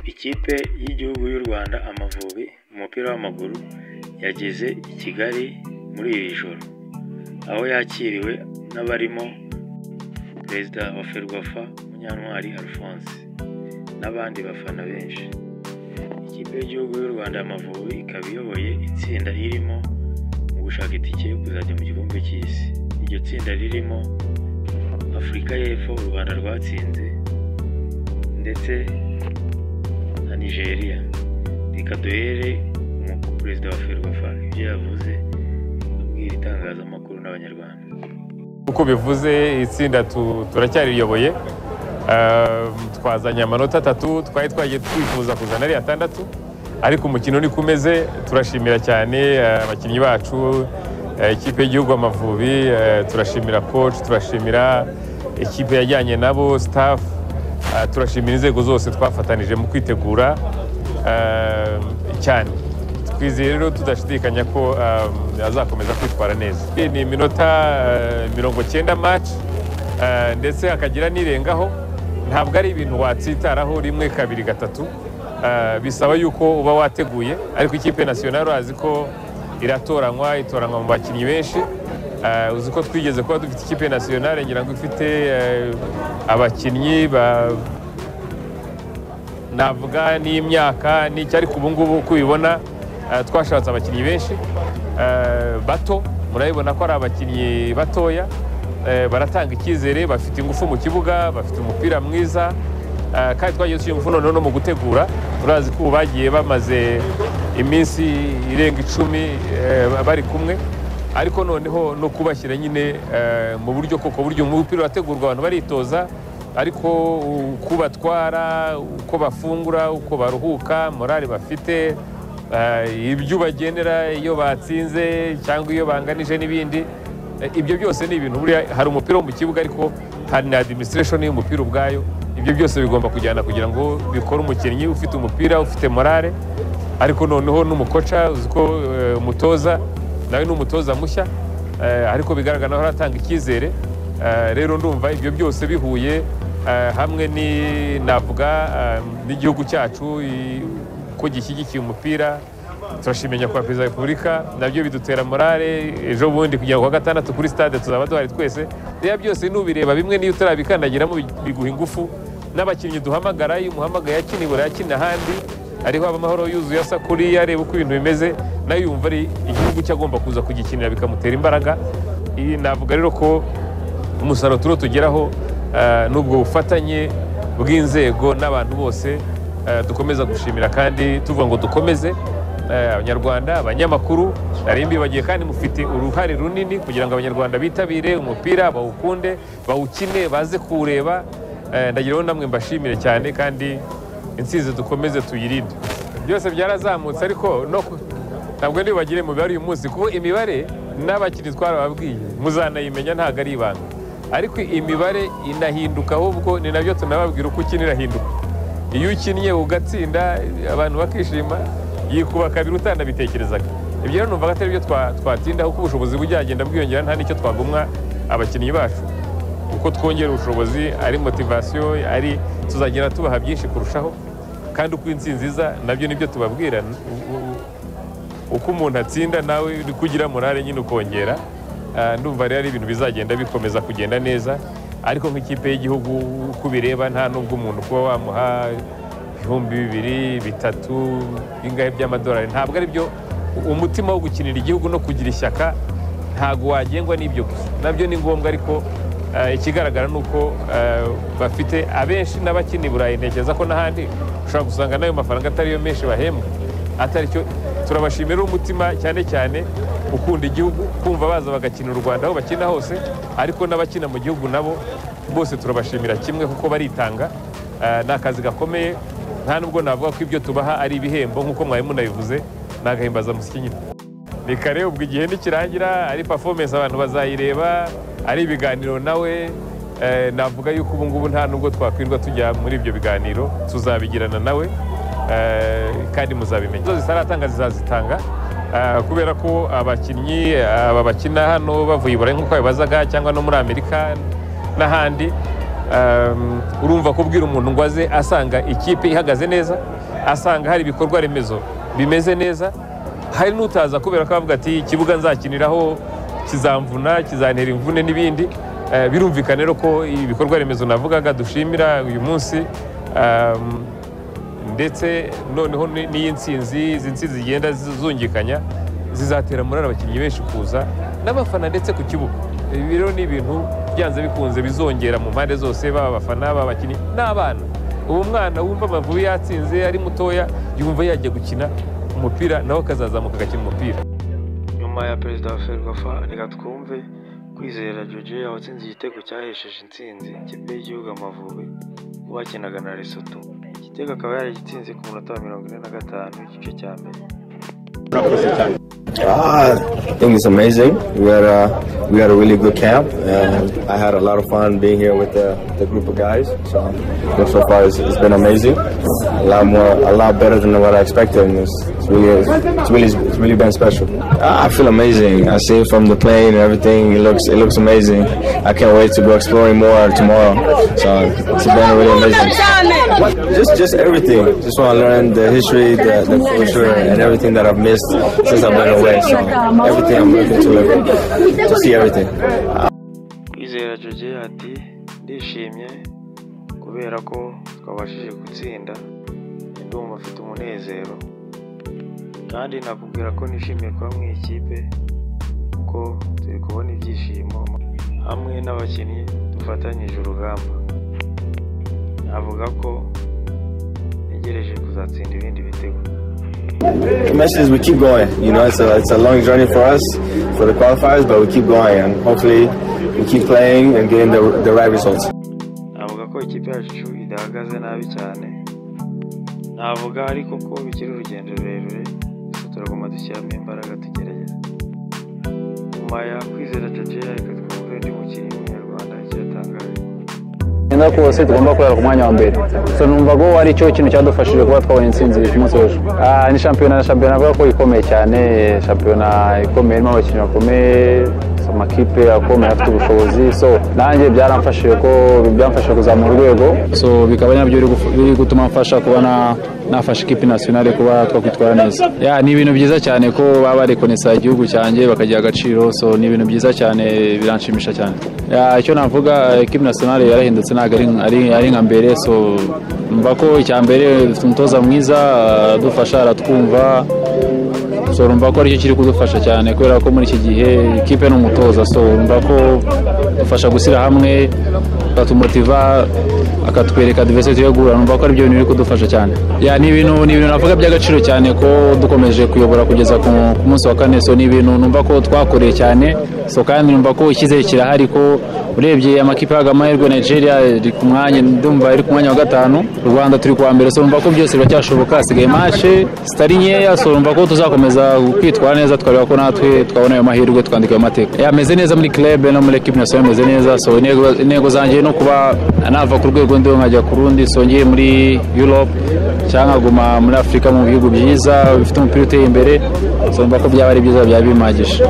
Ikipe y'igihugu y'u Rwanda Amavubi mu mupira w'amaguru yageze i Kigali muri iri joro, aho yakiriwe n'abarimo perezida wa Ferwafa Munyantwari Alphonse n'abandi bafana benshi. Ikipe y'igihugu y'u Rwanda Amavubi ikaba iyoboye itsinda irimo mu gushaka itike yo kuzajya mu gikombe cy'isi. Iryo tsinda ririmo Afurika y'Epfo u Rwanda rwatsinze ndetse na Nigeria. Reka duhere ku perezida wa Ferwafa ibyo yavuze abwira itangazamakuru n'abanyarwanda. Uko bivuze itsinda turacyariyoboye twazanye amanota atatu twari twagiye twifuza kuzana ari atandatu ariko umukino niko umeze turashimira cyane abakinnyi bacu ikipe y'igihugu amavubi turashimira koci turashimira ikipe yajyanye nabo sitafu turashimira inzego zose twafatanije mu kwitegura cyane twizeye rero tudashidikanya ko azakomeza kwitwara neza ni iminota mirongo cyenda maci ndetse hakagira n'irengaho ntabwo ari ibintu watsitaraho rimwe kabiri gatatu bisaba yuko uba wateguye ariko ikipe nasiyonari urazi ko iratoranywa itoranywa mu bakinnyi benshi uzi ko twigeze kuba dufite ikipe nasiyonari ngira ngo ifite abakinnyi navuga n'imyaka n'icyo ariko ubu ngubu uko ubibona twashatse abakinnyi benshi bato murabibona ko ari abakinnyi batoya baratanga icyizere bafite ingufu mu kibuga bafite umupira mwiza kandi twagiye dushyira ingufu noneho no mu gutegura turazi ko ubu bagiye bamaze iminsi irenga icumi bari kumwe ariko noneho no kubashyira nyine mu buryo koko buryo umupira urategurwa abantu baritoza ariko uko batwara uko bafungura uko baruhuka morale bafite ibyo ubagenera iyo batsinze cyangwa iyo banganije n'ibindi ibyo byose ni ibintu buriya hari umupira wo mu kibuga ariko hari na adiminisitiresheni y'umupira ubwayo ibyo byose bigomba kujyana kugira ngo bikore umukinnyi ufite umupira ufite morale ariko noneho n'umukoca uzi ko umutoza nawe ni umutoza mushya ariko bigaragara naho aratanga icyizere rero ndumva ibyo byose bihuye hamwe navuga n'igihugu cyacu ko gishyigikiye umupira turashimira nyakubahwa perezida wa repubulika nabyo bidutera morale ejo bundi kugira ngo kuwa gatandatu kuri stade tuzaba duhari twese rero byose n'ubireba bimwe n'iyo utarabikandagiramo biguha ingufu n'abakinnyi duhamagara iyo umuhamagaye akina ibura yakina ahandi ariho haba amahoro yuzuye asa kuriya areba uko ibintu bimeze nayo yumva ari igihugu cye agomba kuza kugikinira bikamutera imbaraga navuga rero ko umusaruro turiho tugeraho n'ubwo bufatanye bw'inzego n'abantu bose dukomeza gushimira kandi tuvuga ngo dukomeze abanyarwanda abanyamakuru nari mbibagiye kandi mufite uruhare runini kugira ngo abanyarwanda bitabire umupira bawukunde bawukine baze kuwureba ndagiraho namwe mbashimire cyane kandi insinzi dukomeze tuyirinde byose byarazamutse ariko ntabwo ntibagire mibare uyu munsi kuko imibare n'abakinnyi twarababwiye muzanayimenya ntabwo ari ibanga ariko imibare inahinduka ahubwo ni nabyo tunababwira uko ukina irahinduka iyo ukinnye ugatsinda abantu bakishima yikuba kabiri utanabitekerezaga ibyo rero numva atari byo twatindaho kuko ubushobozi bujyagenda bwiyongera nta n'icyo twagumwa abakinnyi bacu uko twongera ubushobozi ari motivasiyo ari tuzagenda tubaha byinshi kurushaho kandi uko insinzi iza nabyo nibyo tubabwira uko umuntu atsinda nawe uri kugira morale nyine ukongera ndumva rero ari ibintu bizagenda bikomeza kugenda neza ariko nk'ikipe y'igihugu uko ubireba nta n'ubwo umuntu kuba wamuha ibihumbi bibiri bitatu bingahe by'amadolari ntabwo ari byo umutima wo gukinira igihugu no kugira ishyaka ntabwo wagengwa n'ibyo gusa nabyo ni ngombwa ariko ikigaragara ni uko bafite abenshi n'abakina i burayi ntekereza ko n'ahandi ushobora gusanga n'ayo mafaranga atariyo menshi bahembwa atari cyo turabashimira umutima cyane cyane ukunda igihugu kumva baza bagakina u rwanda aho bakina hose ariko n'abakina mu gihugu nabo bose turabashimira kimwe kuko baritanga ni akazi gakomeye nta nubwo navuga ko ibyo tubaha ari ibihembo nk'uko mwari munabivuze ni agahimbazamusyi nyine ni kare ubwo igihe nikirangira ari pafomensi abantu bazayireba ari ibiganiro nawe navuga yuko ubu ngubu nta nubwo twakwirwa tujya muri ibyo biganiro tuzabigirana nawe kandi muzabimenya izo zitaratanga zizazitanga kubera ko abakinnyi aba bakina hano bavuye i burayi nk'uko babibazaga cyangwa no muri amerika n'ahandi urumva kubwira umuntu ngo aze asanga ikipe ihagaze neza asanga hari ibikorwa remezo bimeze neza hari n'utaza kubera ko avuga ati ikibuga nzakiniraho kizamvuna kizantera imvune n'ibindi Eh, birumvikana rero ko ibikorwa remezo navugaga dushimira uyu munsi um, ndetse noneho ni- n'iyi nsinzi izi nsinzi zigenda zizungikanya zizatera muri abakinnyi benshi kuza n'abafana ndetse ku kibuga ibi rero ni ibintu byanze bikunze bizongera mu mpande zose baba abafana baba abakinnyi n'abana ubu mwana wumva amavubi yatsinze ari mutoya yumva yajya gukina umupira nawe akazazamuka agakina umupira nyuma ya perezida wa ferwafa reka twumve kwizera jojo watsinze igitego cyahesheje intsinzi ikipe y'igihugu amavubi ubwo bakinaga na lesotho igitego akaba yaragitsinze ku munota wa mirongo ine na gatanu igice cya mbere Ah, I think it's amazing. We had a we had a really good camp, and I had a lot of fun being here with the, the group of guys. So so far, it's, it's been amazing. A lot more, a lot better than what I expected, and it's, it's really it's really it's really been special. Ah, I feel amazing. I see it from the plane and everything. It looks it looks amazing. I can't wait to go exploring more tomorrow. So it's been really amazing. Just, just everything. Just want to learn the history, the, the culture, and everything that I've missed since I've been away. So everything I'm looking to learn, to see everything. kwizera jojo ati ndishimye kubera ko twabashije gutsinda ndumva mfite umunezero kandi nakubwira ko nishimiye kuba mu ikipe ko turi kubona ibyishimo hamwe n'abakinnyi dufatanyije urugamba avuga ko ntegereje kuzatsinda ibindi bitego The message is we keep going. You know, it's a it's a long journey for us for the qualifiers, but we keep going, and hopefully we keep playing and getting the the right results. navuga ko ikipe yacu idahagaze nabi cyane navuga ariko ko bikiri urugendo rurerure gusa turagomba dushyiramo imbaraga tugerageza nyuma ya kwizera jojeya reka twumve undi mukinnyi w'umunyarwanda icyo yatangaje neza kose tugomba kurara ku mwanya wa mbere so numva ko ari cyo kintu cyadufashije kuba twabonye intsinzi ku munsi w'ejo Ah, ni shampiyona na shampiyona avuga ko ikomeye cyane shampiyona ikomeye irimo abakinnyi bakomeye so, amakipe akomeye afite ubushobozi so nanjye byaramfashije ko byamfashije kuzamura urwego so bikaba nabyo biri gufu- biri gutuma mfasha kuba na- nafasha ikipe nationale kuba twakwitwara neza Ya, ni ibintu byiza cyane ko baba barekonesa igihugu cyanjye bakagira agaciro so ni ibintu byiza cyane biranshimisha cyane Ya, icyo navuga eh, ikipe nationale yarahindutse ntabwo ari- ari- ari nka mbere so mva ko icya mbere dufite umutoza mwiza adufasha aratwumva so urumva ko aricyo kiri kudufasha cyane kubera ko muri iki gihe ikipe ni umutoza so urumva ko dufasha gushyira hamwe akatumotiva akatwereka diversity yo guhura numva ko ari byo bintu biri kudufasha cyane ya ni ibintu ni ibintu navuga by'agaciro cyane ko dukomeje kuyobora kugeza ku ku munsi wa kane so ni ibintu numva ko twakoreye cyane so kandi numva ko icyizere kirahari ko urebye amakipe yahaga amahirwe Nigeria iri ku mwanya ndumva iri ku mwanya wa gatanu u Rwanda turi kuwa mbere so numva ko byose biracyashoboka hasigaye mace zitari nkeya so numva ko tuzakomeza kwitwara neza tukareba ko natwe twabona ayo mahirwe tukandika ayo mateka yameze neza muri club no muri equipe national ameze neza so intego- intego zanjye no kuba nava ku rwego ndi nkajya ku rundi so ngiye muri Europe cyangwa nkaguma muri Afurika mu bihugu byiza bifite umupira uteye imbere so numva ko byaba ari byiza byaba bimagije